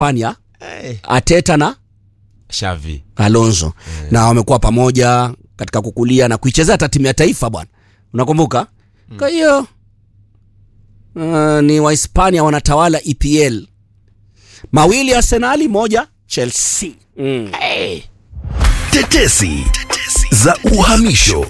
Hispania hey. Ateta na Xavi Alonso na wamekuwa pamoja katika kukulia na kuichezea hata timu ya taifa bwana, unakumbuka? Kwa hiyo uh, ni Wahispania wanatawala EPL, mawili Arsenali, moja Chelsea. Mm. Tetesi za uhamisho.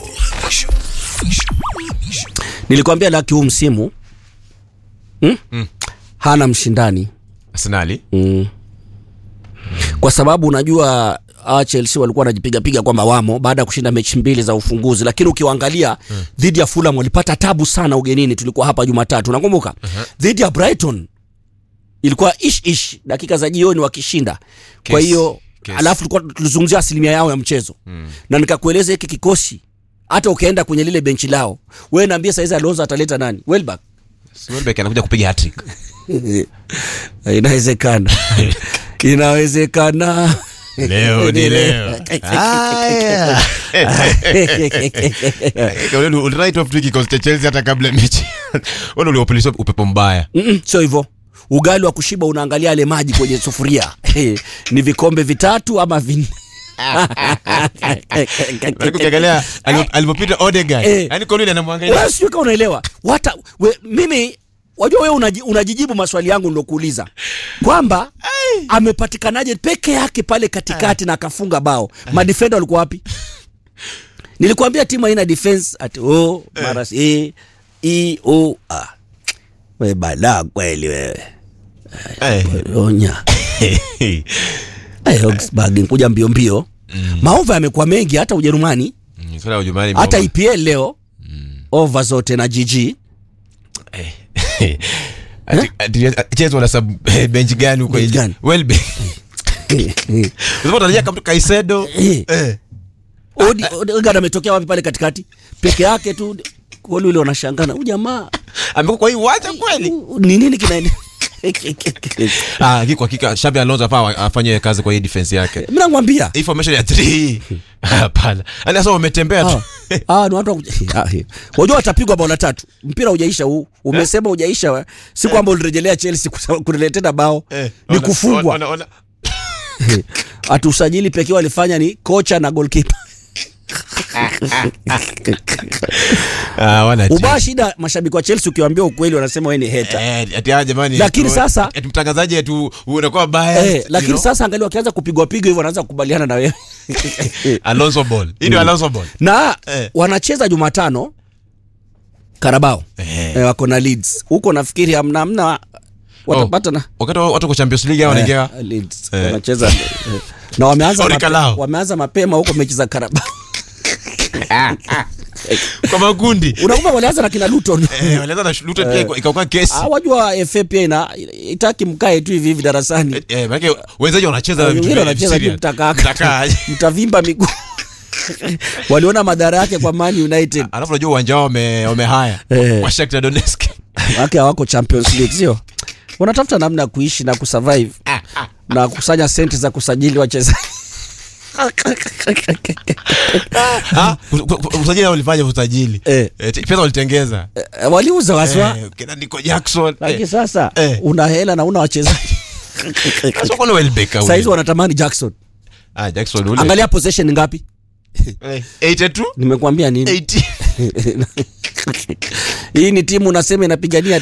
Nilikwambia laki huu msimu hmm? hana mshindani Arsenali mm. kwa sababu unajua hawa Chelsea walikuwa wanajipigapiga kwamba wamo baada ya kushinda mechi mbili za ufunguzi, lakini ukiwaangalia dhidi ya Fulham walipata tabu sana ugenini. Tulikuwa hapa Jumatatu, nakumbuka dhidi ya Brighton ilikuwa ish ish, dakika za jioni wakishinda. Kwa Kesi, hiyo kesi. alafu tulikuwa tulizungumzia asilimia yao ya mchezo na nikakueleza hiki kikosi, hata ukaenda kwenye lile benchi lao, wewe naambia saizi Alonso ataleta nani? Welbeck Welbeck anakuja kupiga hat-trick. inawezekana inawezekana Leo ni leo. Haya. Ule uli- right off tu kikosi cha Chelsea hata kabla ya mechi. Wale uliopelisha upepo mbaya. Mm-mm, sio hivyo ugali wa kushiba unaangalia yale maji kwenye sufuria ni vikombe vitatu ama vinne Lakini ukiangalia alivyo- alivyopita Odegaard. Eh. Yaani Colin anamwangalia. Wewe sijui kama unaelewa Wata, we, mimi wajua wewe unaji, unajijibu maswali yangu nilokuuliza kwamba amepatikanaje peke yake pale katikati na akafunga bao madefenda walikuwa wapi nilikwambia timu haina defense ati oh, mara e, e, o, ah. we balaa kweli wewe Eh. onya hey, Augsburg kuja mbio mbio maova yamekuwa mengi hata Ujerumani Mm, swala la Ujerumani hata imeomba. EPL leo over zote na GG Ati- ati- Chelsea wana sub eh, bench gani huko Bench nje? gani? Welbeck. Unasema utarajia kama Kaisedo. Eh. Eh. Odi- Odegaard ametokea wapi pale katikati peke yake tu wale wale wanashangana huyu jamaa Amekuwa kwa hii wacha kweli. u- ni nini kinaendelea Ah, haki kwa hakika Xabi Alonso hapa afanye kazi kwa hii defense yake. mimi nakwambia Hii formation ya 3 hapana. Yaani sasa wametembea tu. Ah, ah, ni watu wa kuj- Ah, eh. wajua watapigwa bao la tatu mpira hujaisha huu umesema hujaisha si kwamba ulirejelea Chelsea kusa- kuletea tena bao Eh, ni ona- kufungwa ona- ona- ati usajili pekee walifanya ni kocha na goalkeeper Ah, wana timu. ubaya shida mashabiki wa Chelsea ukiwaambia ukweli wanasema wewe ni hater Eh, ati ah, jamani. Lakini tu- sasa- ati mtangazaji atu unakuwa baya. eh, lakini sasa angalia wakianza kupigwa pigwa hivyo wanaanza kukubaliana na wewe Alonso ball. Hii ndio Alonso ball. na Eh. wanacheza Jumatano Karabao Eh. eh, wako na Leeds huko, nafikiri hamna hamna watapata na Wakati wa- watu kwa Champions League hao wanaingia eh, Leeds Eh. wanacheza eh, na wameanza Sorry, mape, Kalao. wameanza mapema huko mechi za Karabao. kwa makundi. Unakumbuka walianza na kina Luton Eh, walianza na Luton pia ika- ikakuwa kesi. Ah, wajua FA pia ina itaki mkae tu hivi hivi darasani, Eh, maana wenzaji wanacheza vitu wengine vya wanacheza tu serious. mtakaa Mtakaa. mtavimba miguu waliona madhara yake kwa Man United Alafu unajua uwanja wao wame wamehaya Eh. kwa Shakhtar Donetsk. wake hawako Champions League, sio? Wanatafuta namna ya kuishi na kusurvive na kukusanya senti za kusajili wachezaji. Ah, ku- ku- ku- usajili hao walifanya usajili. Eh. Eh, t- pesa walitengeza. Eh, Waliuza waswa, Eh, kina Nico Jackson. lakini Eh, sasa Eh. una hela na una wachezaji sasa kuna Welbeck au. saizi wanatamani Jackson. Ah, Jackson ule. Angalia possession ngapi? Eh, 82 Nimekuambia nini? 80. Hii ni timu unasema inapigania